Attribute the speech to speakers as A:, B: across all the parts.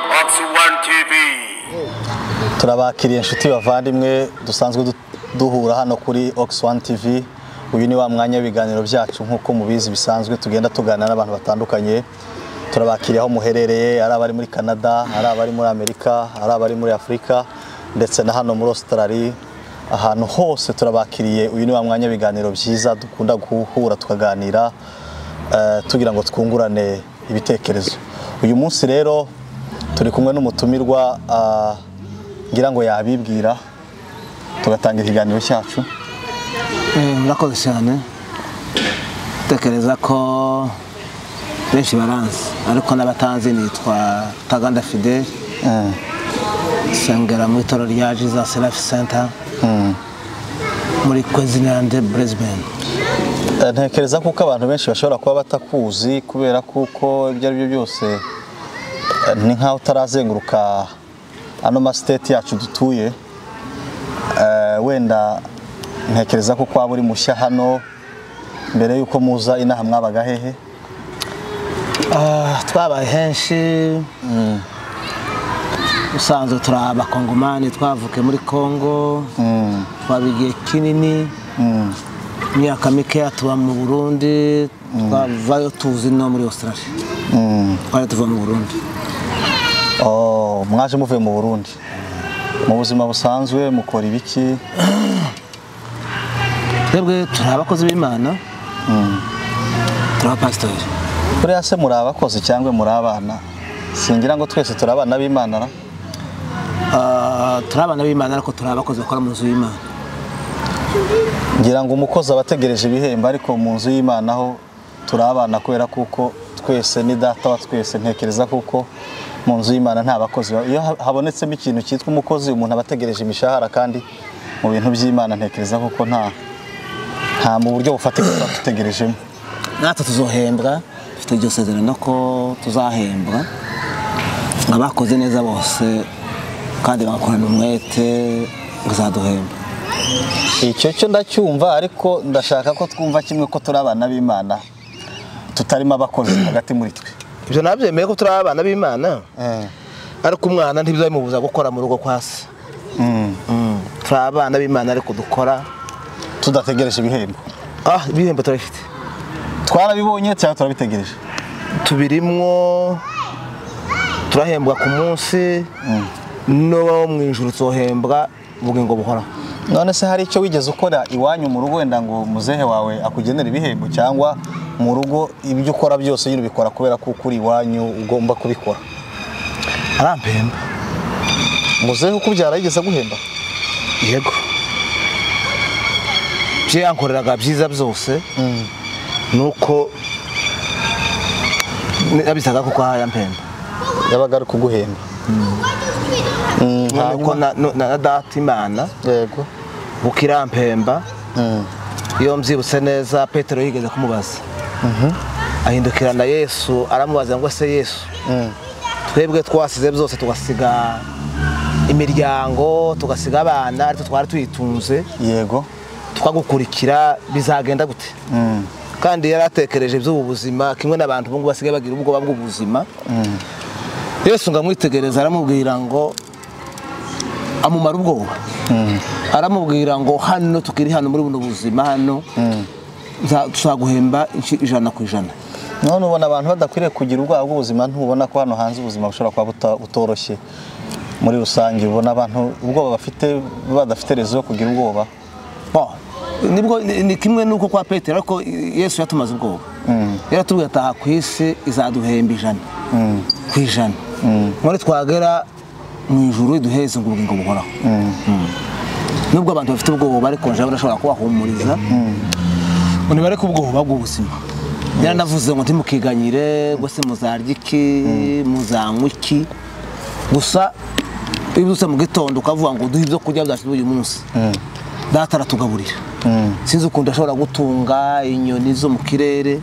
A: One TV.
B: turabakiriye inshuti bavandimwe dusanzwe du- duhura hano kuri ox one tv uyu ni wa mwanya w'ibiganiro byacu nk'uko mubizi bisanzwe tugenda tuganira n'abantu batandukanye turabakiriye aho muherereye ari abari muri canada ari abari muri amerika ari abari muri afurika ndetse na hano muri australia ahantu hose turabakiriye uyu ni wa mwanya w'ibiganiro byiza dukunda guhura tukaganira eh, tugira ngo twungurane ibitekerezo uyu munsi rero turi kumwe n'umutumirwa ah, ngira ngo yabibwira tugatangira ikiganiro cyacu
C: Eh, murakoze cyane tekereza ko benshi baranzi ariko n'abatanzi nitwa taganda fidele nsengera mu itorero rya jesus life center muri kwezinande brisbane
B: Eh, ntekereza kuko abantu benshi bashobora kuba batakuzi kubera kuko ibyo ari byo byose eh, ni nk'aho utarazenguruka ano masiteti yacu dutuye Eh, wenda ntekereza ko waba uri mushya hano mbere y'uko muza inaha mwabaga hehe
C: Ah, twabaye henshi usanzwe turi abakongomani twavuke muri congo twaba igihe kinini imyaka mikeya tuba mu burundi twavayo tuzi no muri australia twari tuva mu burundi
B: Oh, mwaje muvuye mu burundi mu buzima busanzwe mukora ibiki
C: twebwe turi abakozi b'imana turi abapasitori
B: Buriya se muri abakozi cyangwa muri abana singira ngo twese turi abana b'imana ra?
C: Ah, turi abana b'imana ariko turi abakozi bakora mu nzu y'imana
B: ngira ngo umukozi aba ategereje ibihembo ariko mu nzu y'imana ho turi abana kubera kuko twese ni data wa twese ntekereza kuko mu nzu y'imana nta bakozi ba- iyo ha- habonetsemo ikintu cyitwa umukozi umuntu aba ategereje imishahara kandi mu bintu by'imana ntekereza kuko nta nta mu buryo bufatika tuba dutegerejemo
C: natwe tuzohembwa dufite iryo sezerano ko tuzahembwa ngo abakoze neza bose kandi bagakorana umwete bazaduhemba
B: icyo cyo ndacyumva ariko ndashaka ko twumva kimwe ko turi abana b'imana tutarimo abakozi hagati muri twe
C: ibyo nabyemeye ko turi abana b'imana ariko umwana ntibizabimubuza gukora mu rugo kwa se turi abana b'imana ariko dukora
B: tudategereje ibihembo
C: ah ibihembo turabifite
B: twarabibonye cyangwa turabitegereje
C: tubirimwo turahembwa ku munsi no mu ijoro tuzohembwa ubugingo buhoraho
B: none se hari icyo wigeze ukora iwanyu mu rugo wenda ngo muzehe wawe akugenera ibihembo cyangwa mu rugo ibyo ukora byose nyine ubikora kubera ko ukuri iwanyu ugomba kubikora
C: arampemba
B: muzehe ukubyara yigeze aguhemba
C: yego ibyo yankoreraga byiza byose ni uko nabisaga kuko yampemba
B: yabaga ari kuguhemba Mm,
C: nkuko
B: hanyuma-
C: na no- na data imana
B: yego
C: kuko irampemba
B: Mm,
C: iyo mbyibutse neza petero yigeze kumubaza ahindukira na yesu aramubaza ngo ese yesu
B: mm,
C: twebwe twasize byose tugasiga imiryango tugasiga abana ariko twari tuyitunze
B: yego
C: tukagukurikira bizagenda gute
B: Mm,
C: kandi yari atekereje iby'ubu buzima kimwe n'abantu ubu ngubu basigaye bagira ubwoba bw'ubuzima yesu ngo amwitegereze aramubwira ngo amumara ubwoba aramubwira ngo hano tukiri hano muri buno buzima hano nza- tuzaguhemba inshi ijana ku ijana
B: none ubona abantu badakwiriye kugira ubwoba bw'ubuzima ntubona ko hano hanze ubuzima bushobora kuba buta- butoroshye muri rusange ubona abantu ubwoba bafite badafite rezo yo kugira ubwoba
C: Bo, nibwo ni ni kimwe n'uko kwa petero ariko yesu yatumaze ubwoba yaratubwiye ataha ku isi izaduhemba ijana ku ijana none twagera mu ijuru iduheze ngo ubugingo buhoraho Mm. nubwo abantu bafite ubwoba ariko jewe urashobora kubahumuriza ngo nibareke ubwoba bw'ubuzima yaranavuze ngo ntimukiganyire ngo se muzarya iki muzanywa iki gusa iyo ubyutse mu gitondo ukavuga ngo duhe ibyo kurya byacu uyu munsi data aratugaburira sinzi ukuntu ashobora gutunga inyoni zo mu kirere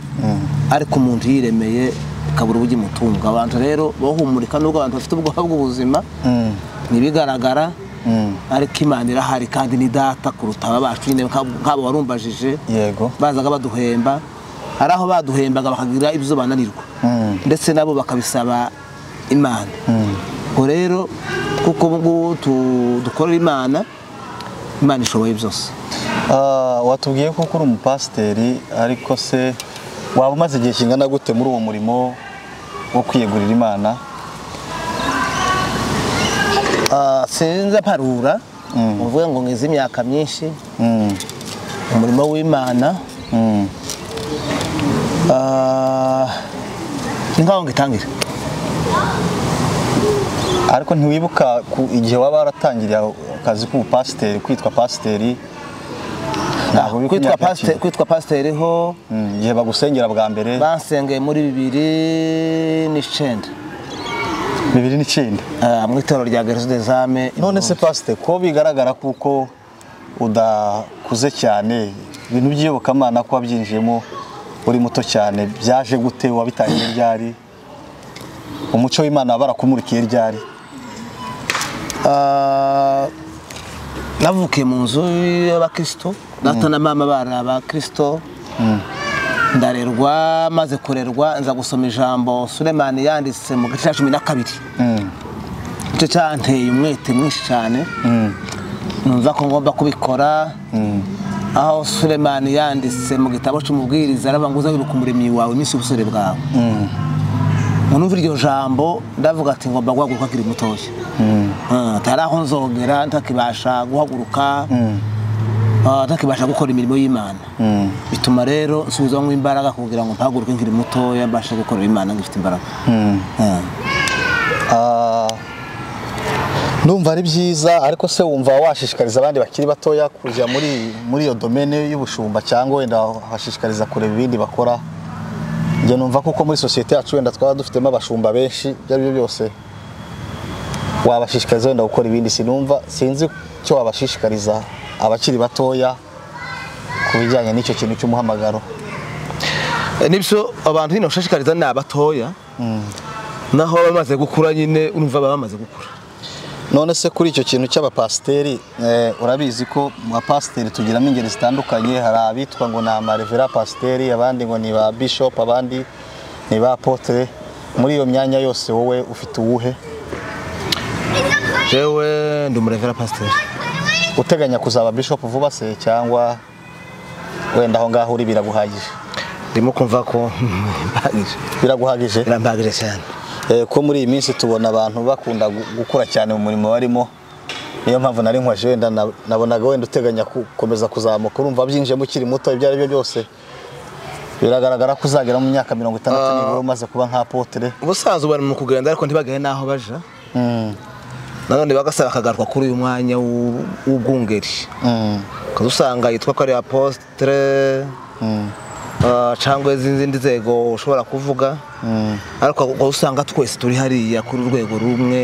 C: ariko umuntu yiremeye akabura uburyo imutunga abantu rero bahumurika nubwo abantu bafite ubwoba bw'ubuzima ntibigaragara ariko imana irahari kandi ni data kuruta aba bacu nyine nk'abo nk'abo warumbajije
B: yego
C: bazaga baduhemba hari aho baduhembaga bakagira ibyo bananirwa ndetse nabo bakabisaba imana ubwo rero kuko ubu ngubu tu- dukorera imana imana ishoboye byose
B: Ah, watubwiye ko uri umupasiteri ariko se waba umaze igihe kingana gute muri uwo murimo wo kwiyegurira imana
C: Ah, sinza parura uvuga ngo ngize imyaka myinshi
B: Mm,
C: umurimo w'imana
B: mm.
C: Ah, ni nkaho ngitangire
B: ariko ntiwibuka ku igihe waba waratangiriye akazi k'ubupasiteri kwitwa pasiteri ntabwo uri ku
C: kwitwa
B: myaka ya
C: pasite- kwitwa pasiteri ho
B: kera. Mm, igihe bagusengera bwa mbere
C: bansengeye muri bibiri n'icyenda
B: bibiri n'icyenda
C: Ah, mu itorero rya garizo dezame
B: none se pasiteri ko bigaragara kuko udakuze cyane ibintu by'iyobokamana ko wabyinjiyemo uri muto cyane byaje gute wabitangiye ryari umuco w'imana barakumurikiye ryari
C: Ah, navukiye mu nzu y'abakristo data na mama bari abakristo ndarerwa maze kurerwa nza gusoma ijambo sulemani yanditse mu gice cya cumi na kabiri
B: Mm,
C: icyo cyanteye umwete mwinshi cyane
B: mm,
C: numva ko ngomba kubikora aho sulemani yanditse mu gitabo cy'umubwiriza aravuga ngo uzabibuka umuremyi wawe iminsi y'ubusore bwawe
B: mm,
C: ngo numva iryo jambo ndavuga ati ngomba guhaguruka akiri mutoya
B: mm,
C: Ah, atari aho nzogera ntakibasha guhaguruka ah, ntakibasha gukora imirimo y'imana
B: mm.
C: bituma rero nsubizamo imbaraga kugira ngo mpaguruke nkiri mutoya mbashe gukorera imana ngifite imbaraga Ah.
B: Ah, numva ari byiza ariko se wumva washishikariza abandi bakiri batoya kujya muri muri iyo domene y'ubushumba cyangwa wenda washishikariza kureba ibindi bakora njye numva kuko muri sosiyete yacu wenda twaba dufitemo abashumba benshi ibyo ari byo byose wabashishikariza wenda gukora ibindi sinumva sinzi icyo wabashishikariza abakiri batoya ku bijyanye n'icyo kintu cy'umuhamagaro
C: Eh, nibyo abantu nyine bashishikariza ni abatoya naho bamaze gukura nyine urumva baba bamaze gukura
B: none se kuri icyo kintu cy'abapasiteri eh, urabizi ko mu bapasiteri tugiramo ingeri zitandukanye hari abitwa ngo ni amarevera pasiteri abandi ngo ni ba bishop abandi ni ba apotre muri iyo myanya yose wowe ufite uwuhe
C: jewe ndi umurevera pasiteri
B: uteganya kuzaba bishop vuba se cyangwa wenda aho ngaho uri biraguhagije
C: ndimo kumva ko mpagije
B: biraguhagije
C: birampagije cyane
B: Eh, ko muri iyi minsi tubona abantu bakunda gu- gukura cyane mu murimo barimo niyo mpamvu nari nkwaje wenda na- nabonaga wenda uteganya gukomeza kuzamuka urumva byinjiyemo ukiri muto ibyo ari byo byose biragaragara ko uzagera mu myaka mirongo itandatu
C: Ah.
B: nibura umaze kuba nka apotere
C: ubusanzwe bari mu kugenda ariko ntibagere n'aho baja nanone bagasaba akagaruka kuri uyu mwanya w'u- w'ubwungeri ukaza usanga yitwa ko ari apositire cyangwa izindi nzego ushobora kuvuga ariko ukaba usanga twese turi hariya kuri urwego rumwe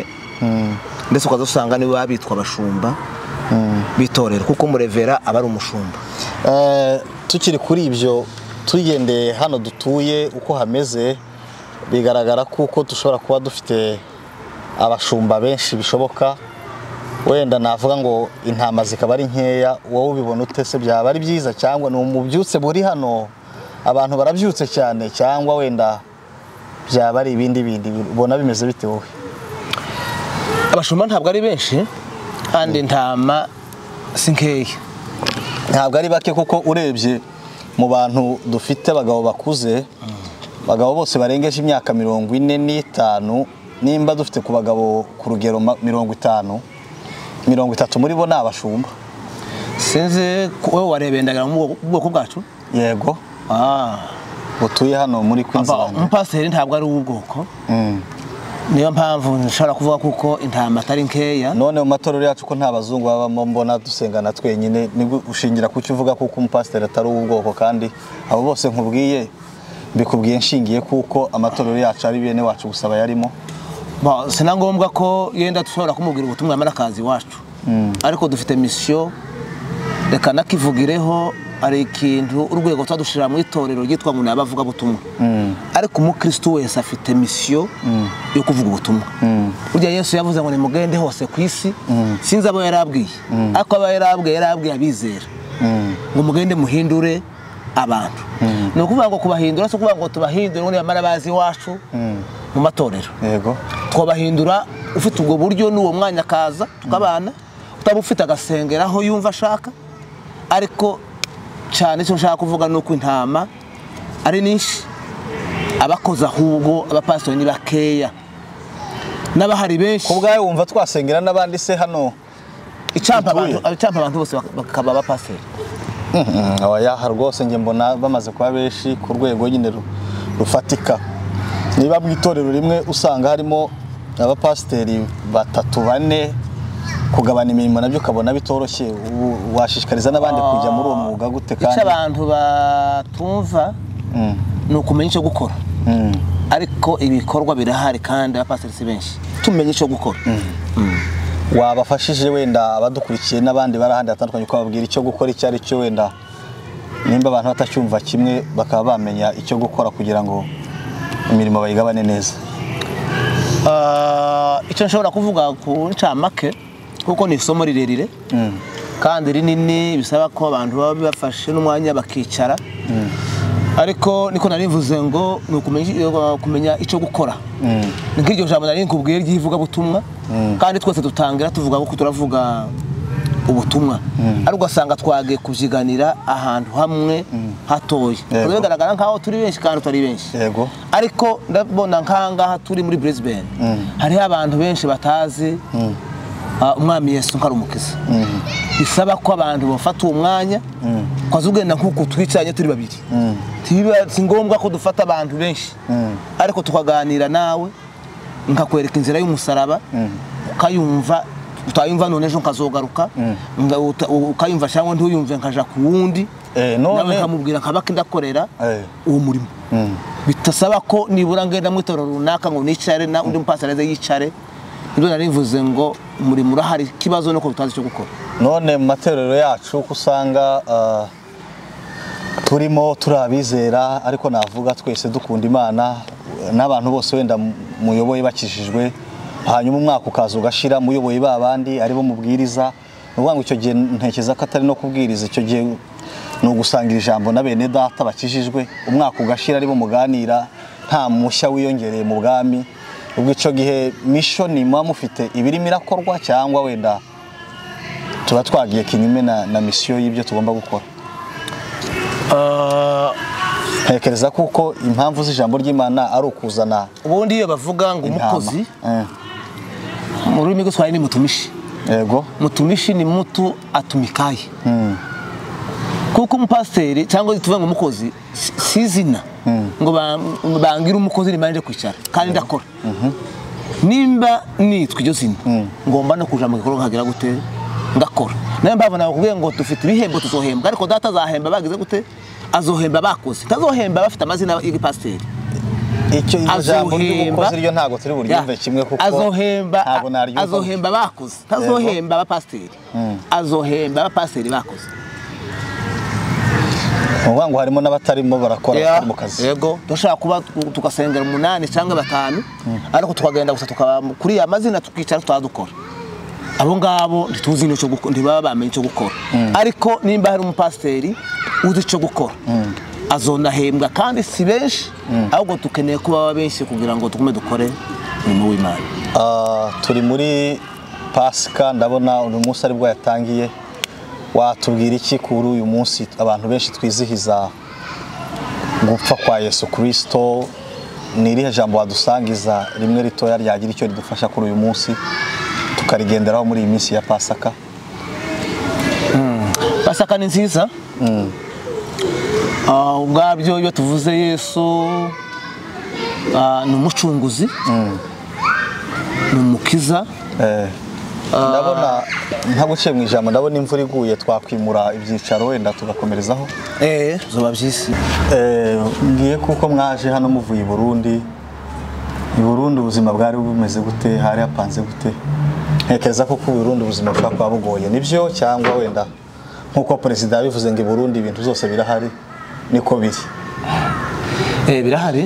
C: ndetse ukaza usanga nibo baba bitwa abashumba bitorera kuko umurevera aba ari umushumba
B: Eh, tukiri kuri ibyo tugendeye hano dutuye uko hameze bigaragara kuko dushobora kuba dufite abashumba benshi bishoboka wenda navuga ngo intama zikaba ari nkeya wowe ubibona ute se byaba ari byiza cyangwa ni umubyutse buri hano abantu barabyutse cyane cyangwa wenda byaba ari ibindi bindi ubona bimeze bite wowe
C: abashumba ntabwo ari benshi kandi intama si nkeya
B: ntabwo ari bake kuko urebye mu bantu dufite abagabo bakuze abagabo bose barengeje imyaka mirongo ine n'itanu nimba dufite ku bagabo ku rugero ma- mirongo itanu mirongo itatu muri bo ni abashumba
C: sinzi ko wowe warebeye ndagira ngo mu bwoko bwacu
B: yego
C: Ah.
B: butuye hano muri
C: Aba-
B: kwinzilandi
C: umupasiteri ntabwo ari uw'ubwoko niyo mpamvu nshobora kuvuga kuko intama atari nkeya
B: none mu matorero yacu ko nta bazungu babamo mbona dusengana twenyine nibwo ushingira ku cyo uvuga kuko umupasiteri atari uw'ubwoko kandi abo bose nkubwiye mbikubwiye nshingiye kuko amatorero yacu ari bene wacu gusa bayarimo
C: Bon, si na ngombwa ko yenda dushobora kumubwira ubutumwa yamara akazi iwacu ariko dufite misiyo reka nakivugireho hari ikintu urwego tuba dushirira mu itorero ryitwa ngo ni abavugabutumwa ariko umukristo wese afite misiyo yo kuvuga ubutumwa burya yesu yavuze ngo nimugende hose ku isi sinzi abo yari abwiye ariko abo yari abwiye yari abwiye abizera ngo mugende muhindure abantu ni ukuvuga ngo kubahindura si ukuvuga ngo tubahindure ngo nibamara bazi iwacu mu matorero
B: yego
C: twabahindura ufite ubwo buryo n'uwo mwanya akaza tukabana utaba ufite agasengera aho yumva ashaka ariko cyane icyo nshaka kuvuga ni uko intama ari nyinshi abakoze ahubwo abapasitori ni bakeya n'abahari benshi
B: ku bwawe wumva twasengera n'abandi se hano
C: icampa
B: utuye.
C: abantu icampa abantu bose bak- bakaba abapasiteri
B: abayaha rwose njye mbona bamaze kuba benshi ku rwego nyine ru- rufatika niba mu itorero rimwe usanga harimo abapasiteri batatu bane kugabana imirimo nabyo ukabona bitoroshye u- washishikariza n'abandi kujya muri uwo mwuga gute
C: icyo
B: kandi
C: abantu batumva
B: Mm,
C: ni ukumenya icyo gukora
B: mm.
C: ariko ibikorwa birahari kandi abapasiteri si benshi tumenye icyo gukora
B: wabafashije wenda abadukurikiye n'abandi bari ahandi hatandukanye ukababwira icyo gukora icyo ari cyo wenda nimba abantu batacyumva kimwe bakaba bamenya icyo gukora kugira ngo imirimo bayigabane neza
C: Ah, icyo nshobora kuvuga ku ncamake kuko ni isomo rirerire kandi rinini bisaba ko abantu baba bafashe n'umwanya bakicara ariko niko narivuze ngo ni ukumenya- kumenya icyo gukora ni nk'iryo jambo nari nkubwiye ry'ivugabutumwa kandi twese dutangira tuvuga ko turavuga ubutumwa ariko ugasanga twagiye kubyiganira ahantu hamwe hatoya
B: Yego.
C: bigaragara nk'aho turi benshi kandi tutari benshi
B: yego
C: ariko ndabona nk'ahangaha turi muri Brisbane hariho abantu benshi batazi ah, umwami yesu ko ari umukiza bisaba ko abantu bafata uwo mwanya kwaza ugenda nk'uku twicaranye turi babiri Ntibiba- si ngombwa ko dufata abantu benshi ariko tukaganira nawe nkakwereka inzira y'umusaraba ukayumva utayumva none ejo nkazogaruka nga- uta- ukayumva cyangwa ntuyumve nkaja ku wundi
B: Eh, none-
C: nawe nkamubwira nkabaka ndakorera
B: Eh.
C: uwo murimo bitasaba ko nibura ngenda mu itorero runaka ngo nicare na undi mupasiteri aze yicare ibyo narivuze ngo umurimo urahari ikibazo ni uko tutazi icyo gukora
B: none mu matorero yacu uko usanga ah, turimo turi abizera ariko navuga twese dukunda imana n'abantu bose wenda mu- muyoboye bakijijwe hanyuma umwaka ukaza ugashira muyoboye ba bandi aribo mubwiriza ni ukuvuga ngo icyo gihe ntekereza ko atari no kubwiriza icyo gihe ni ugusangira ijambo na bene data bakijijwe umwaka ugashira aribo muganira nta mushya wiyongereye mu bwami ubwo icyo gihe mishoni muba mufite ibirimo irakorwa cyangwa wenda tuba twagiye kinyume na, na misiyo y'ibyo tugomba gukora ntekereza kuko impamvu z'ijambo ry'imana ari ukuzana
C: ubundi iyo bavuga ngo umukozi
B: intama.
C: mu rurimi rw'iswahili ni mutumishi
B: Eh, yego
C: mutumishi ni mutu atumikaye kuko umupasiteri cyangwa tuvuge ngo umukozi si si izina ngo ba- bangire umukozi nimanje kwicara kandi ndakora nimba nitwa iryo zina ngomba no kuja mu gikorwa nkagera gute ndakora nayo mpamvu nakubwiye ngo dufite ibihembo tuzohembwa ariko data azahemba bagize gute azohemba bakoze tazohemba bafite amazina y'ibipasiteri
B: icyo iryo jambo
C: azohemba
B: ry'umukozi ryo ntago turi buryumve
C: Ya.
B: kimwe kuko
C: azohemba
B: ntago naryumva
C: azohemba bakoze tazohemba abapasiteri azohemba abapasiteri bakoze
B: ni ukuvuga ngo harimo n'abatarimo barakora
C: Ya,
B: batari mu kazi
C: yego dushobora kuba tu- tugasengera umunani cyangwa batanu ariko tukagenda gusa tukaba kuri ya mazina tukicara tutaba dukora abo ngabo ntituzi n'icyo gukora ntibaba bamenye icyo gukora ariko nimba hari umupasiteri uzi icyo gukora azonahembwa kandi si benshi ahubwo dukeneye ko baba benshi kugira ngo tugume dukore umurimo w'imana
B: Ah, turi muri pasika ndabona uyu munsi ari bwo yatangiye watubwira iki kuri uyu munsi abantu benshi twizihiza gupfa kwa yesu kirisito ni irihe jambo wadusangiza rimwe ritoya ryagira icyo ridufasha kuri uyu munsi tukarigenderaho muri iyi minsi ya pasika
C: pasaka ni nziza Ah, ubwabyo iyo tuvuze yesu ah, ni umucunguzi ni umukiza
B: Eh, ndabona ntaguciye mu ijambo ndabona imvura iguye twakwimura ibyicaro wenda tugakomerezaho
C: zuba by'isi
B: Eh, ngiye kuko mwaje hano muvuye i Burundi i Burundi ubuzima bwari bumeze gute hari hapanze gute ntekereza ko ku Burundi ubuzima bushobora kuba bugoye nibyo cyangwa wenda nk'uko perezida yabivuze ngo i Burundi ibintu zose birahari niko biri
C: Eh, birahari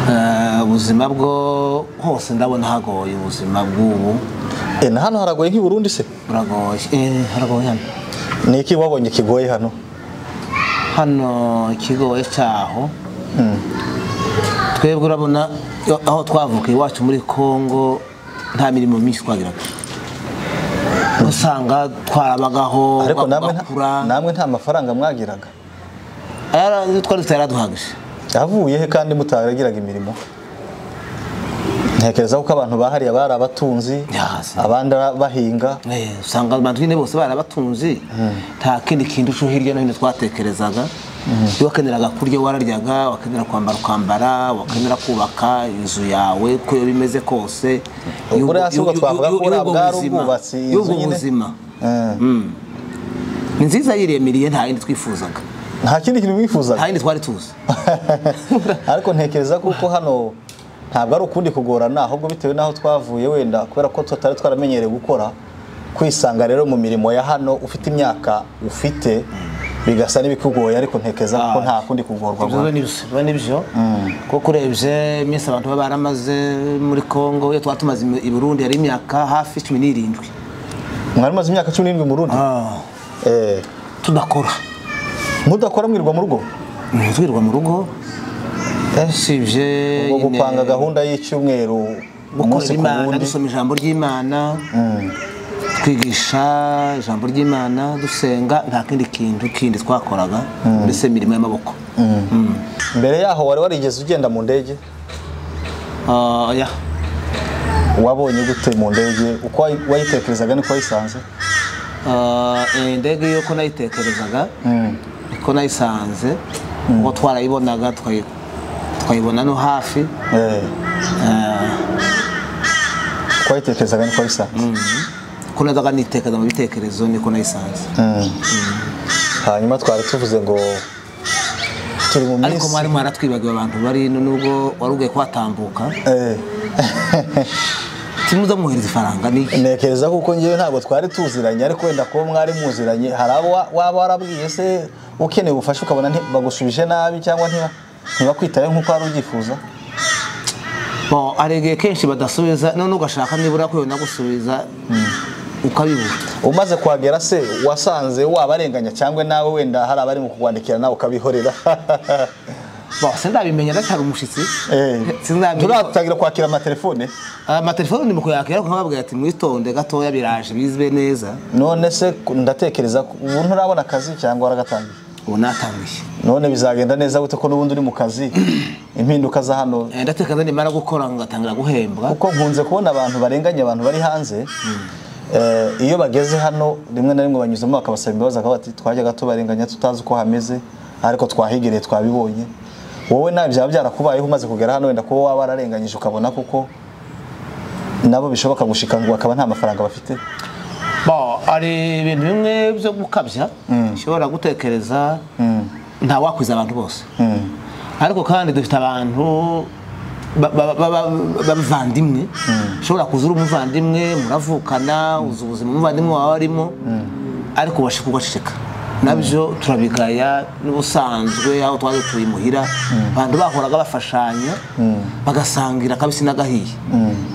C: Ah, ubuzima bwo hose ndabona hagoye ubuzima bw'ubu
B: Eh, na hano haragoye nk'i Burundi se
C: buragoye Eh, haragoye hano
B: ni iki wabonye kigoye hano
C: hano ikigoye cyaho twebwe urabona iyo- aho twavukiye iwacu muri kongo nta mirimo myinshi twagiraga usanga twarabagaho
B: ariko namwe nta-
C: bagakura
B: namwe nta mafaranga mwagiraga
C: Ayara- iyo twari dufite yaraduhagije
B: yavuye he kandi mutaragiraga imirimo ntekereza ko abantu bahariye bari abatunzi
C: Ya, si.
B: abandi ari bahinga
C: Eh, usanga abantu nyine bose barabatunze nta kindi kintu cyo hirya no hino twatekerezaga iyo wakeneraga kurya wararyaga wakenera kwambara ukambara wakenera kubaka inzu yawe uko yaba imeze kose
B: Ubwo rero si ubwo twavuga ko buriya bwari ubwubatsi, inzu
C: y'ubwo
B: nyine.
C: buzima
B: Eh,
C: ni nziza yiremiriye nta yindi twifuzaga
B: nta kindi kintu
C: nta
B: mwifuzaga
C: yindi twari tuzi
B: ariko ntekereza kuko hano ntabwo ari ukundi kugorana ahubwo bitewe n'aho twavuye wenda kubera ko tutari twaramenyereye gukora kwisanga rero mu mirimo ya hano ufite imyaka ufite bigasa n'ibikugoye ariko ntekereza ko nta kundi kugorwa
C: ibyo
B: guhari.
C: nibyo biba nibyo kuko urebye iminsi abantu baba baramaze muri congo iyo twaba tumaze i burundi hari imyaka hafi cumi n'irindwi
B: mwari mumaze imyaka cumi n'irindwi mu rundi Eh,
C: tudakora
B: mudakora mwirirwa mu rugo
C: ntitwirirwa mu rugo usibye
B: ngo
C: nyine
B: gupanga gahunda y'icyumweru umunsi
C: gukorera
B: ku
C: imana
B: wundi
C: dusoma ijambo ry'imana twigisha ijambo ry'imana dusenga nta kindi kintu kindi twakoraga mbese imirimo y'amaboko
B: mbere yaho wari warigeze ugenda mu ndege
C: Ah, ya.
B: wabonye gute mu ndege uko wayi- wayitekerezaga niko wayisanze
C: Ah, eh, indege yo ko nayitekerezaga ko nayisanze kuko twarayibonaga tukayi- tukayibona no hafi
B: Eh,
C: Ah,
B: uko wayitekerezaga niko wayisanze
C: ko nazaga nitekeza mu bitekerezo niko nayisanze
B: Mm. hanyuma twari tuvuze ngo turi mu
C: ariko
B: minsi
C: mwari mwaratwibagiwe abantu bari ino nubwo wari ugiye kuhatambuka
B: Eh,
C: timuza muhereza ifaranga ni iki
B: ntekereza kuko ngewe ntabwo twari tuziranye ariko wenda kuba mwari muziranye hari abo wa- waba warabwiye se ukeneye ubufasha ukabona nti- bagusubije nabi cyangwa ntiba- ntibakwitayeho nk'uko wari ubyifuza
C: Bon, hari igihe kenshi badasubiza none ugashaka nibura kwibona gusubiza ukabibura
B: umaze kuhagera se wasanze wabarenganya cyangwa nawe wenda hari abari mu kuwandikira nawe ukabihorera
C: Bon, sindabimenya ndacyari umushyitsi
B: Eh,
C: sinabimenya
B: turatangira kwakira amatelefone
C: amatelefone ni mu kuyakira ariko nkababwira ati mwitonde gatoya biraje bizwe neza
B: none se ku- ndatekereza ko ubu nturabona akazi cyangwa waragatangiye
C: ubu natangiye
B: none bizagenda neza gute ko n'ubundi uri mu kazi impinduka za hano
C: Eh, ndatekereza nimara gukora ngatangira guhembwa
B: kuko nkunze kubona abantu barenganya abantu bari hanze Eh, iyo bageze hano rimwe na rimwe banyuzamo bakabasaba imbabazi bakaba bati twajyaga tubarenganya tutazi uko hameze ariko twahigereye twabibonye wowe nawe byaba byarakubayeho umaze kugera hano wenda kuba waba wararenganyije ukabona kuko nabo bishoboka gushika ngo bakaba nta mafaranga bafite
C: Bon, hari ibintu bimwe byo gukabya ushobora gutekereza nta wakwiza abantu bose ariko kandi dufite abantu ba- ba- ba- ba- b'abavandimwe ushobora kuza uri umuvandimwe muravukana uzi ubuzima umuvandimwe wawe arimo ariko ubasha kugaceceka nabyo turabigaya n'ubusanzwe aho twari dutuye imuhira abantu bahoraga bafashanya bagasangira kabisi n'agahiye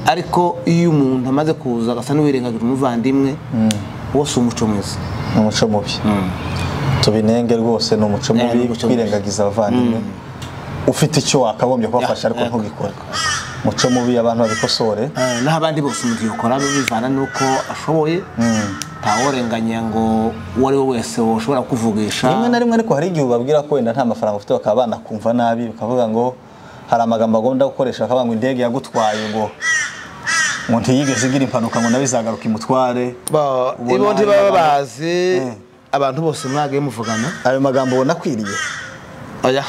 C: ariko iyo umuntu amaze kuza agasa n'uwirengagira umuvandimwe uwo si umuco mwiza
B: ni umuco mubi tubinenge rwose ni umuco
C: ni
B: mubi
C: umuco mubi.
B: kwirengagiza abavandimwe ufite icyo wakagombye kubafasha ariko
C: yego,
B: ntugikore umuco mubi abantu babikosore
C: Eh, naho abandi bose umuntu yakora bivana n'uko ashoboye ntaworenganya ngo uwo ari we wese ushobora kuvugisha
B: rimwe na rimwe ariko hari igihe ubabwira ko wenda nta mafaranga ufite bakaba banakumva nabi bakavuga ngo hari amagambo agomba gukoresha bakavuga ngo indege yagutwaye ngo ngo ntiyigeze igira impanuka ngo nawe izagaruka imutware
C: Ba-
B: Ubona
C: ibundi
B: hari
C: baba
B: abantu-
C: bazi abantu bose mwagiye muvugana
B: ayo magambo ubona akwiriye
C: oya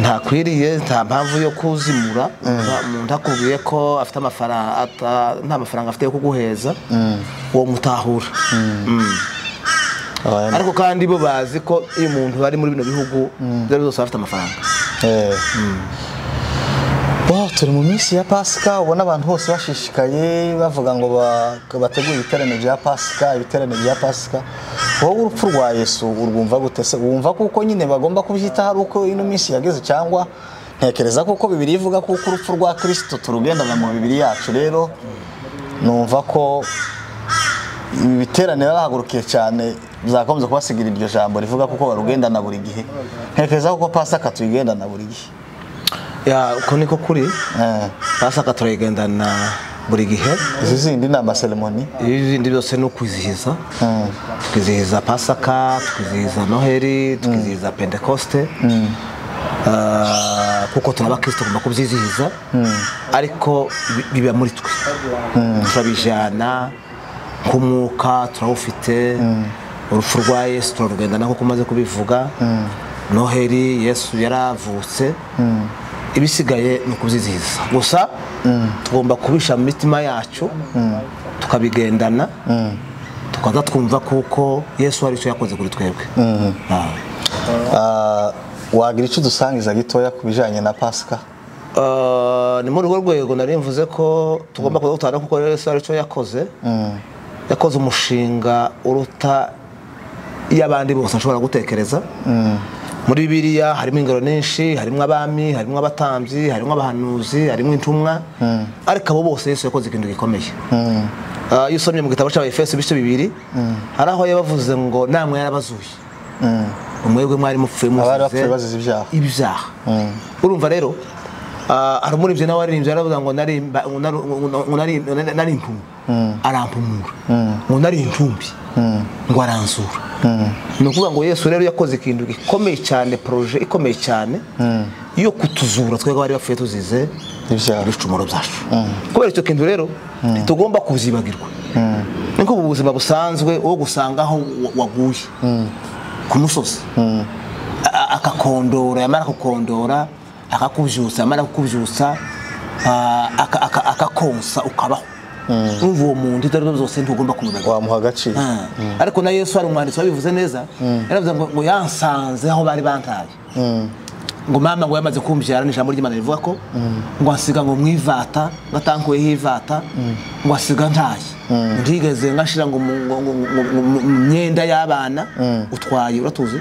C: ntakwiriye nta mpamvu yo kuzimura Nta- umuntu akubwiye ko afite amafaranga ata- nta mafaranga afite yo kuguheza uwo mutahura Mm.
B: Abantu-
C: ariko kandi bo bazi ko iyo umuntu ari muri bino bihugu ibyo ari byose aba afite amafaranga
B: Eh. Wow, turi mu minsi ya pasika ubona abantu bose bashishikaye bavuga ngo ba- bategure ibiterane bya pasika ibiterane bya pasika wowe urupfu rwa yesu urwumva gute se wumva kuko nyine bagomba kubyitaho ari uko ino minsi yageze cyangwa ntekereza kuko bibiri ivuga kuko urupfu rwa kirisito turugendana mu mibiri yacu rero numva ko ibi biterane bahagurukiye cyane bizakomeza kubasigira iryo jambo rivuga kuko barugendana buri gihe ntekereza kuko pasika tuyigendana buri gihe
C: ya uko niko kuri
B: Eh.
C: basaka turayigendana buri gihe
B: izi zindi ni amaseremoni
C: izindi byose ni ukwizihiza twizihiza pasaka twizihiza noheli twizihiza pentekoste Ah, kuko turi abakristo tugomba kubyizihiza ariko bi- biba muri twe turabijyana nk'umwuka turawufite urupfu rwa yesu turarugenda nako umaze kubivuga noheli yesu yaravutse ibisigaye ni ukubyizihiza gusa tugomba kubisha mu mitima yacu tukabigendana tukaza twumva kuko yesu hari icyo yakoze kuri twebwe Ah.
B: Ah, wagira icyo udusangiza gitoya ku bijyanye na pasika
C: Ah, ni muri urwo rwego nari mvuze ko tugomba kuza gutanga kuko yesu ari cyo yakoze yakoze umushinga uruta iyo abandi bose ashobora gutekereza muri bibiliya harimo ingero nyinshi harimo abami harimo abatambyi harimo abahanuzi harimo intumwa ariko abo bose yesu yakoze ikintu gikomeye Ah, iyo usomye mu gitabo cy'abayefeso ibice bibiri hari aho yabavuze ngo namwe yarabazuye umwebwe mwari mupfuye
B: Abari
C: muzize
B: bapfuye bazize ibyaha.
C: ibyaha urumva rero ah, hari umuririmbyi nawe waririmbye yaravuga ngo narimba- ngo nari- ngo nari- ngo nari nari impumyi arampumura ngo nari intumbi ngo aransura ni ukuvuga ngo yesu rero yakoze ikintu gikomeye cyane poroje ikomeye cyane yo kutuzura twebwe abari bapfuye tuzize
B: Ibyaha.
C: ibicumuro byacu kubera icyo kintu rero ntitugomba kubyibagirwa niko ubu buzima busanzwe wo gusanga aho wa- waguye ku musozi A- a- akakondora yamara kukondora akakubyutsa yamara kukubyutsa ah, aka- aka- akakonsa ukabaho numva uwo muntu ibyo ari byo byose ntugomba kumubagirwa
B: wamuha agaciro
C: Ah. ariko na yesu hari umwanditsi wabivuze neza yaravuze ngo ngo yansanze aho bari bantaye ngo mama ngo yamaze kumbyara ni ijambo ry'imana rivuga ko ngo asiga ngo mwivata ngo atankuyeho ivata ngo asiga ntaye ntigeze ngashira ngo mu ngo- ngo- ngo- ngo- mu- mu myenda y'abana utwaye uratuzi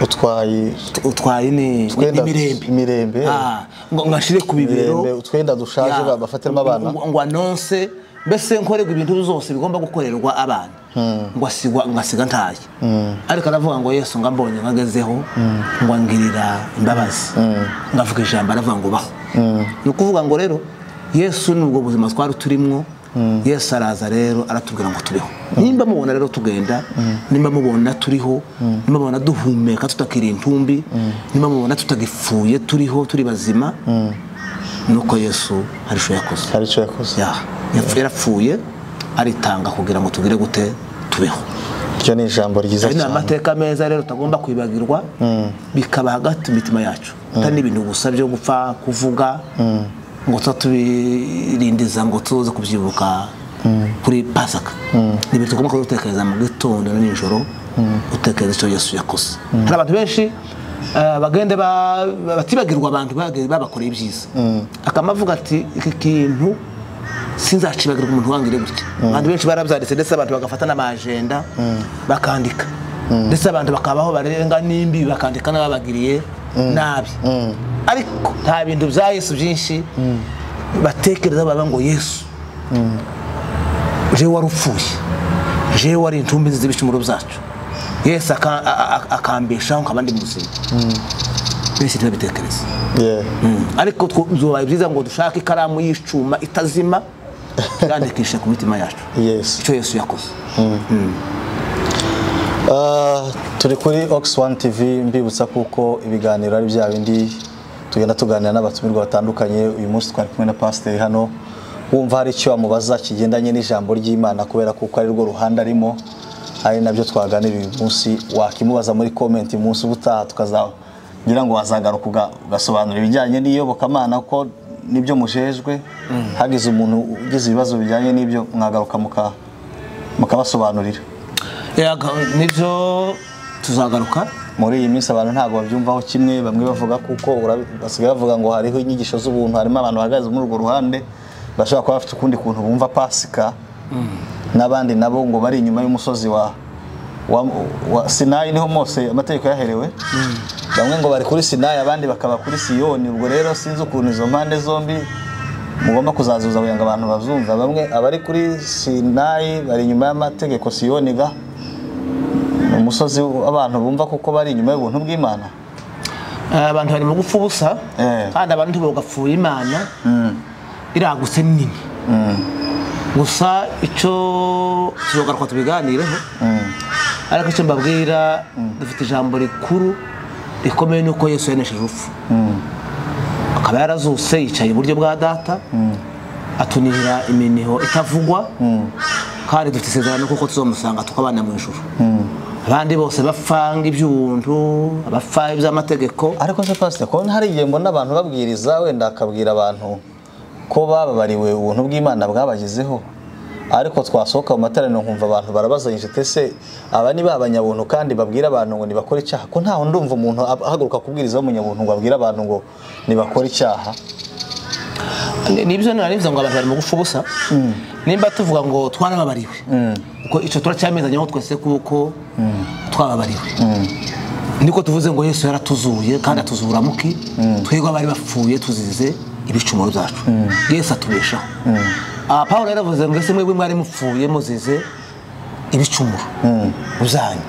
B: utwaye
C: utwaye ni
B: Utwenda
C: ni imirembe
B: imirembe.
C: Ah, ngo ngashire ku bibero
B: Imirembe, utwenda dushaje
C: Ya.
B: bafatiremo abana.
C: Ngo- ngo anonse mbese nkorerwa ibintu zose bigomba gukorerwa abana ngo asigwa ngo asiga ntaye ariko aravuga ngo yesu ngo ambonye ngo agezeho ngo angirira imbabazi ngo avuga ijambo aravuga ngo baho ni ukuvuga ngo rero yesu nubwo buzima twari turimo yesu araza rero aratubwira ngo tubeho nimba mubona rero tugenda nimba mubona turiho nimba mubona duhumeka tutakiri intumbi nimba mubona tutagipfuye turiho turi bazima nuko yesu hari icyo yakoze
B: hari icyo yakoze
C: Ya, yapfu- yarapfuye aritanga kugira ngo tugire gute tubeho
B: iryo ni ijambo ryiza
C: ayo ni
B: cyane
C: amateka meza rero tutagomba kwibagirwa bikaba hagati mu mitima yacu atari n'ibintu gusa byo gupfa kuvuga ngo tuba tubirindiza ngo tuze kubyibuka kuri pasaka ni ibintu tugomba kubitekereza mu gitondo na nijoro utekereza icyo yesu yakoze hari abantu benshi eh, bagenda ba- ba- batibagirwa abantu bagenda babakoreye ibyiza akaba avuga ati iki kintu sinzacibagirwa umuntu wangire gutya abantu benshi barabyanditse ndetse abantu bagafata n'amajenda bakandika ndetse abantu bakabaho barenga n'imbi bakandika n'ababagiriye nabi ariko nta bintu bya yesu byinshi batekereza baba ngo yesu jewe wari upfuye jewe wari intumbi z'ibicumuro byacu yesu aka- a- a- akambeshaho nkaba ndi muzima benshi ntibabitekereze
B: Yeah.
C: ariko two- byobaye byiza ngo dushake ikaramu y'icuma itazima tuyandikishe ku mitima yacu
B: Yes.
C: icyo yesu yakoze
B: Ah, turi kuri Ox One TV mbibutsa kuko ibiganiro ari bya bindi tugenda tuganira n'abatumirwa batandukanye uyu munsi twari kumwe na pasiteri hano wumva hari icyo wamubaza kigendanye n'ijambo ry'Imana kubera kuko ari rwo ruhande arimo ari nabyo twaganiriye uyu munsi wakimubaza muri comment umunsi ubutaha tukaza ngira ngo wazagaruka uga- ugasobanura ibijyanye n'iyobokamana ko nibyo mujejwe hagize umuntu ugize ibibazo bijyanye n'ibyo mwagaruka muka- mukabasobanurira
C: Ya, ga- nibyo tuzagaruka
B: muri iyi minsi abantu ntabwo babyumvaho kimwe bamwe bavuga kuko urabi- basigaye bavuga ngo hariho inyigisho z'ubuntu harimo abantu bahagaze muri urwo ruhande bashobora kuba bafite ukundi kuntu bumva pasika n'abandi nabo ngo bari inyuma y'umusozi wa wa, wa sinayi niho mose amategeko yaherewe bamwe ngo bari kuri sinayi abandi bakaba kuri siyoni ubwo rero sinzi ukuntu izo mpande zombi mugomba kuzazuza kugira ngo abantu bazumva bamwe abari kuri sinayi bari inyuma y'amategeko siyoni ga ni umusozi abantu bumva kuko bari inyuma y'ubuntu bw'imana
C: Eh, abantu bari mu gupfa ubusa
B: Eh.
C: kandi abantu ntibagapfuye imana iragutse ni nini gusa icyo tuzogaruka tubiganireho ariko icyo mbabwira dufite ijambo rikuru rikomeye ni uko yesu yanesheje urupfu akaba yarazuse yicaye iburyo bwa data atunihira iminiho itavugwa kandi dufite isezerano kuko tuzomusanga tukabana mu ijuru abandi bose bapfanga iby'ubuntu abapfa iby'amategeko
B: ariko se pasita kubona hari igihe mbona abantu babwiriza wenda akabwira abantu ko bababariwe ubuntu bw'imana bwabagezeho ariko twasohoka mu materaniro nkumva abantu barabazanyije tese aba ni ba banyabuntu kandi babwira abantu ngo ntibakore icyaha ko ntaho ndumva umuntu ab- ahaguruka kubwiriza w'umunyabuntu ngo abwire abantu ngo ntibakore icyaha
C: Ni- nibyo nari bivuze ngo abantu bari mu gupfa ubusa nimba tuvuga ngo twarababariwe kuko icyo turacyamezanyeho twese kuko twababariwe niko tuvuze ngo yesu yaratuzuye kandi atuzura muki twebwe abari bapfuye tuzize ibicumuro byacu yesu atubeshaho aha paul yaravuze ngo ese mwebwe mwari mupfuye muzize ibicumuro byanyu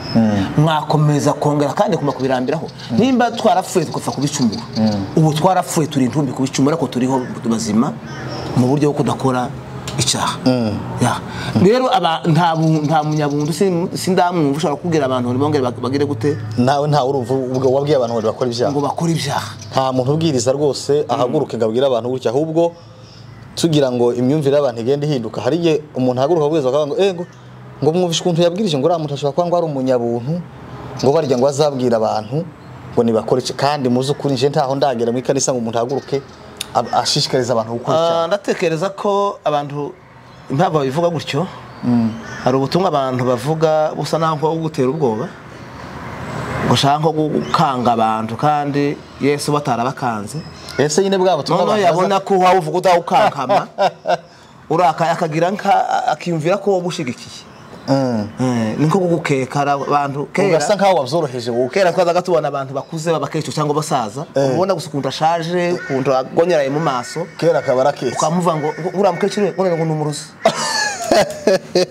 C: mwakomeza kongera kandi kuma kubirambiraho nimba twarapfuye tugapfa kubicumura ubu twarapfuye turi intumbi kubicumura ariko turiho bazima mu buryo bwo kudakora icyaha Ya. rero aba- nta bu- nta munyabuntu sin- sindamwumva ushobora kubwira abantu ngo bongere bag- bagire gute
B: nawe ntawe urumva ubwo wabwiye abantu ngo ntibakore ibyaha
C: ngo bakore ibyaha
B: nta muntu ubwiriza rwose ahaguruka ngo abwire abantu gutya ahubwo tugira ngo imyumvire y'abantu igenda ihinduka hari igihe umuntu ahaguruka abwiriza akavuga ngo ego ngo mwumvishe ukuntu yabwirije ngo uriya muntu ashobora kuba ngo ari umunyabuntu ngo barya ngo azabwira abantu ngo nibakore iki kandi mu z'ukuri nje ntaho ndagera mu ikanisa ngo umuntu ahaguruke ab- ashishikariza abantu gukora
C: Ah,
B: icyaha
C: ndatekereza ko abantu impamvu babivuga gutyo hari ubutumwa abantu bavuga busa naho bwo gutera ubwoba ngo ushaka nko gukanga abantu kandi yesu batarabakanze
B: ese nyine bwa butumwa
C: noneho
B: abantu
C: yabona ko wawe uvuga udawukankama urakaye akagira nka akiyumvira ko wowe ushyigikiye Eh, ni nko kugukeka hari abantu
B: baza-
C: kera
B: ugasa nkaho wabyoroheje wowe
C: kera twazaga tubona abantu bakuze babakecuru cyangwa abasaza ubona gusa ukuntu ashaje ukuntu agonyeraye mu maso
B: kera akaba ari akesi
C: ukamuvuga ngo ngo uriya mukecuru we ngo ni umurozi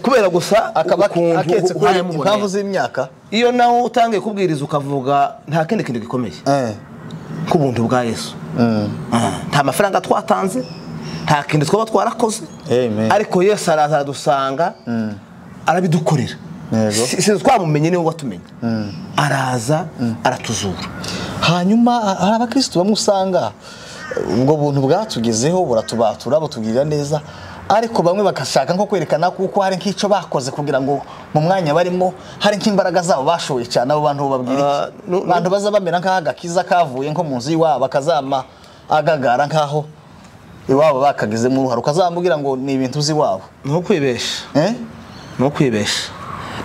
C: kubera gusa
B: akaba
C: ukuntu
B: aketse kubera
C: uhaye muboneye.
B: impamvu z'imyaka
C: iyo nawe utangiye kubwiriza ukavuga nta kindi kintu gikomeye
B: Eh.
C: nk'ubuntu bwa yesu Ah, nta mafaranga twatanze nta kintu twaba twarakoze
B: Amen.
C: ariko yesu araza aradusanga arabidukorera
B: Yego.
C: Si- si twamumenye niwe watumenye araza aratuzura
B: hanyuma ha- hari abakristo bamwe usanga eh, ubwo buntu bwatugezeho buratubatura butugirira neza ariko bamwe bagashaka nko kwerekana kuko hari nk'icyo bakoze kugira ngo mu mwanya barimo hari nk'imbaraga zabo bashoye cyane abo bantu babwira
C: Ah,
B: iki
C: nu- nu-
B: abantu baza bamera nk'aho agakiza kavuye nko mu nzu y'iwabo akazama agagara nk'aho iwabo bakagezemo uruhare ukazamubwira ngo ni ibintu z'iwabo
C: ni ukwibesha
B: eh?
C: ni ukwibesha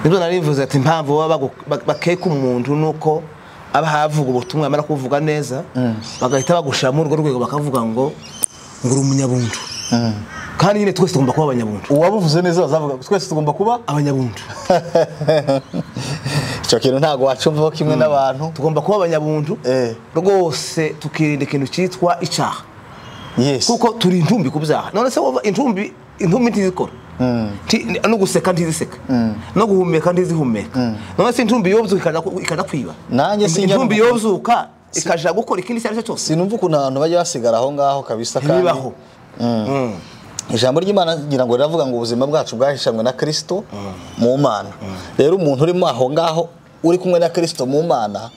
C: nibyo narivuze ati impamvu baba bagu- ba- bakeka umuntu ni uko aba havuga ubutumwa yamara kuvuga neza bagahita bagushyira muri urwo rwego bakavuga ngo ngo uri umunyabuntu kandi nyine twese tugomba kuba abanyabuntu
B: uwabuvuze neza bazavuga twese tugomba kuba
C: abanyabuntu
B: icyo kintu ntabwo wacyumvaho kimwe n'abantu
C: tugomba kuba abanyabuntu
B: Eh.
C: rwose tukirinda ikintu cyitwa icyaha
B: yes
C: kuko turi intumbi ku byaha none se wowe intumbi intumbi ntizikora Nti- no guseka ntiziseka no guhumeka ntizihumeka none se intumbi yobuzuka ikanakwiba
B: Nanjye sinyabuntu.
C: intumbi yobuzuka ikaja gukora ikindi icyo ari cyo cyose
B: sinumva ukuntu abantu bajya basigara aho ngaho kabisa kandi
C: ntibibaho
B: ijambo ry'imana ngira ngo riravuga ngo ubuzima bwacu bwahishanywe na kristo mu mana rero umuntu urimo aho ngaho uri kumwe na kristo mu mana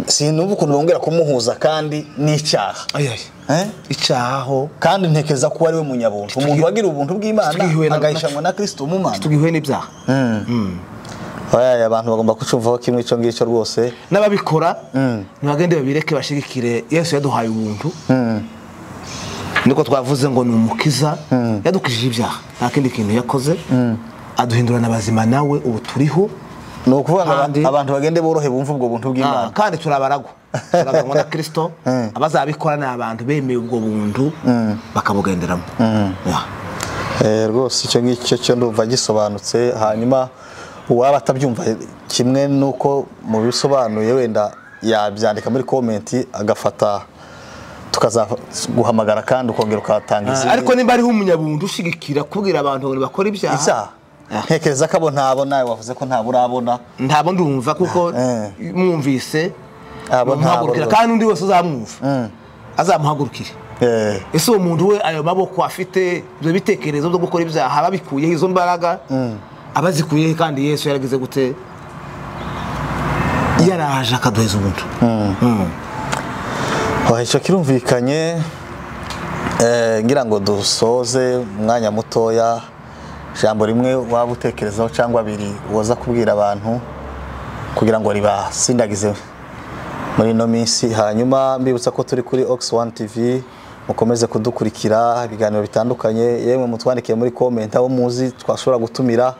B: sinumva ukuntu bongera kumuhuza kandi n'icyaha
C: ayayi
B: Eh?
C: icyaho
B: kandi ntekeza ko ari we munyabuntu umuntu wagira ubuntu bw'imana
C: twihiwe na-
B: agahishanywa na kristo mu mana
C: tugihuye n'ibyaha
B: Oya, abantu bagomba kucumvaho kimwe icyo ngicyo rwose
C: n'ababikora ntibagende babireke bashigikire yesu yaduhaye ubuntu niko twavuze ngo ni umukiza yadukijije ibyaha nta kindi kintu yakoze aduhindurana abazima nawe ubu turiho
B: ni ukuvuga ngo
C: Kandi-
B: aba- abantu bagende borohe bumve ubwo buntu
C: Ah,
B: bw'imana
C: kandi turabaragwa turabaragwa na kirisito abazabikora ni abantu bemeye ubwo buntu bakabugenderamo Ya.
B: Eh, rwose icyo ngicyo cyo ndumva gisobanutse hanyuma uwaba atabyumva kimwe nuko mu bisobanuye wenda yabyandika muri komenti agafata tukazaguhamagara kandi ukongera ukahatanga
C: Ah,
B: izindi
C: ariko nimba ariho umunyabuntu ushigikira kubwira abantu ngo bakora
B: ibyaha ntekereza ko abo ntabo nawe wavuze ko ntabo urabona
C: ntabwo ndumva kuko
B: Eh.
C: mwumvise
B: Abo ntabo
C: muhagurukira
B: rwose.
C: kandi undi wese uzamwumva azamuhagurukire
B: Eh,
C: ese uwo muntu we ayo maboko afite ibyo bitekerezo byo gukora ibyaha aba abikuyeho izo mbaraga aba azikuyeho kandi yesu yaragize gute yaraje akaduheza umuntu
B: aha, icyo kirumvikanye eh, ngira ngo dusoze umwanya mutoya ijambo rimwe waba utekerezaho cyangwa abiri woza kubwira abantu kugira ngo ribasindagize muri ino minsi hanyuma mbibutsa ko turi kuri ox one tv mukomeze kudukurikira ibiganiro bitandukanye yemwe mutwandikiye muri komenti abo muzi twashobora gutumira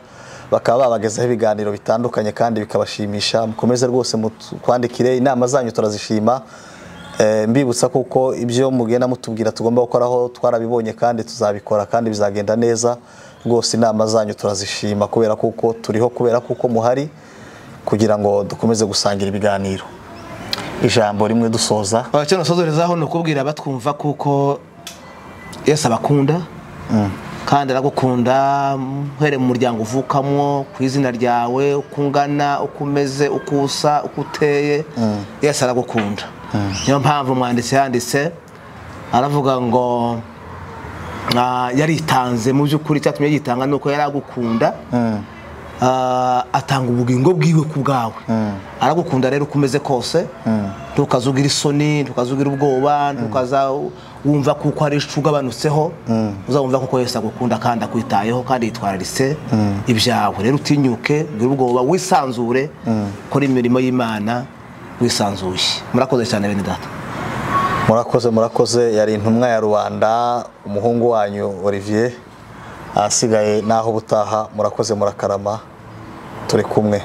B: bakaba babagezaho ibiganiro bitandukanye kandi bikabashimisha mukomeze rwose mutwandikire inama zanyu turazishima Eh, mbibutsa kuko ibyo mugenda mutubwira tugomba gukoraho twarabibonye kandi tuzabikora kandi bizagenda neza rwose inama zanyu turazishima kubera kuko turiho kubera kuko muhari kugira ngo dukomeze gusangira ibiganiro ijambo rimwe dusoza
C: icyo nasozerezaho ni ukubwira abatwumva kuko yesu abakunda kandi aragukunda uhereye mu muryango uvukamo ku izina ryawe uko ungana uko umeze uko usa uko uteye yesu aragukunda niyo mpamvu umwanditsi yanditse aravuga ngo ah, yaritanze mu by'ukuri icyatumye yitanga ni uko yari agukunda Ah, atanga ubugingo bwiwe ku bwawe aragukunda rero uko umeze kose ntukazugira isoni ntukazugira ubwoba ntukaza wumva kuko hari icu ugabanutseho uzawumva kuko Yesu agukunda kandi akwitayeho kandi yitwararitse ibyawe rero utinyuke ugire ubwoba wisanzure kora imirimo y'imana wisanzuye murakoze cyane bene data
B: murakoze murakoze yari intumwa ya rubanda umuhungu wanyu olivier ahasigaye naho ubutaha murakoze murakarama turi kumwe